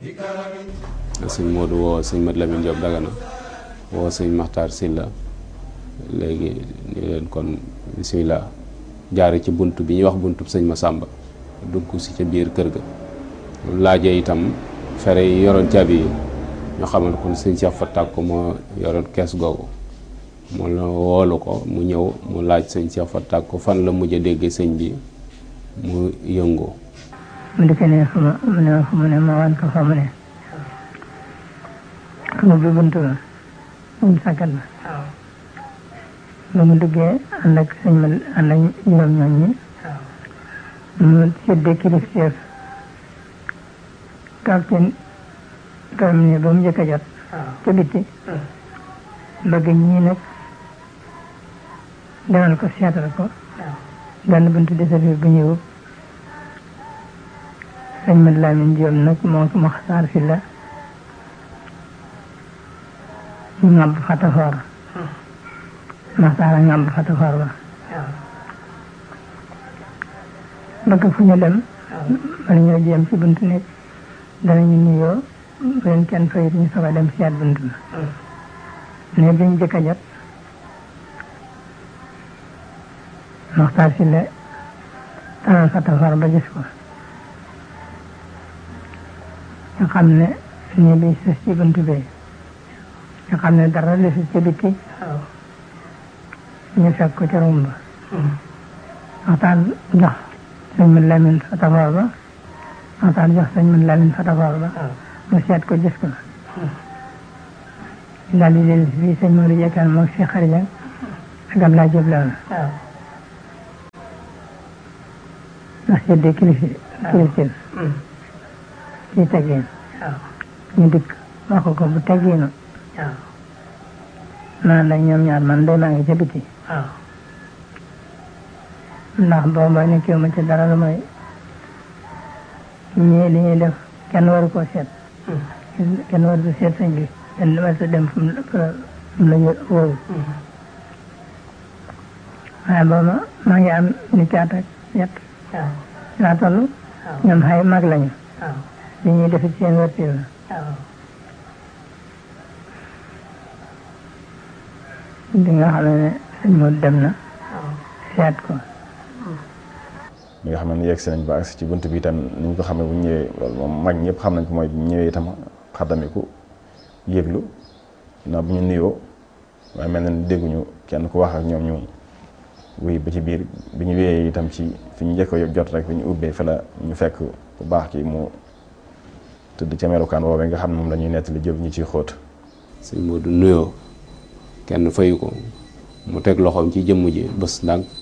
sëñ Modou woo sëñ Mat Lamine Diop Dagana woo sëñ Maxtaar Silla léegi ni leen kon bisimilah jaare ci bunt bi ñuy wax buntu sëñ Masamba dugg si ca biir kër ga laajee itam fere yi yoroon caabi yi ñoo xamal kon sëñ Cheikh Fatak ko moo yoroon kees googu mu la woolu ko mu ñëw mu laaj sëñ Cheikh Fatak ko fan la mujj a dégg sëñ bi mu yëngu mu dikkee ne fu ma mu ne fu mu ne ma wan ko fa mu ne mu bi buntu ba mu sàkkat ba ba mu duggee ànd ak sëñ ma ànd ak juróom ñoom ñi mu séddee kilifteef capitaine kam ne ba mu njëkk a jot ca bitti bëgg ñii nag demal ko seetal ko benn buntu desal bu ñëw sëñ Mat Lamin Jóob nag moo ko Maxtaar si la ñu ngàbb fatafoor Maxtaar a ngàbb fatafoor ba bëgg fu ñu dem bala ñoo jéem ci buntu nekk danañu nuyoo bu leen kenn fayit ñu soog a dem seet bunt ba ne biñ jëkk a jot Maxtaar si la tanal fatafar ba gis ko nga xam ne nii bi sës ci bunt bi nga xam ne dara li si ci bitti ñu fekk ko ca rumba Maxtaar jox sëñ Mat Lamin fatafar ba Maxtaar jox sëñ Mat Lamin fatafar ba mu seet ko gis ko daal di dellu fii sëñ Modou Jekkaan moom si xarija ak Abdoulaye Diop la woon ndax seddee kilifi kilifin ci teggin ñu dikk wax ko ko bu teggiinu naan la ñoom ñaar man day maa ngi ca biti ndax booba nekkiwu ma ci dara lu may ñii li ñuy def kenn waru koo seet kenn waru ko seet sëñ bi kenn waru ko dem fu mu la ñu wóoru waaye booba maa ngi am ni caat ak yet laa toll ñoom xay mag lañu li ñuy def ci seen wërti la di nga xam ne sëñ Modou dem na seet ko bi nga xam ne yegg si nañ ba agsi ci bunt bi itam ni ñu ko xamee bu ñëwee loolu moom mag ñëpp xam nañ ko mooy bu ñëwee itam xaddamiku yëglu ginnaaw bu ñu nuyoo waaye mel na ni dégguñu kenn ku wax ak ñoom ñu wuy ba ci biir bi ñu wéyee itam ci fi ñu njëkk jot rek bi ñu ubbee fa la ñu fekk bu baax ki mu tëdd ca melukaan woowee nga xam ne moom la ñuy nettali jëf ñu ciy xóot sëñ Modou nuyoo kenn fayu ko mu teg loxoom ci jëmm ji bés ndànk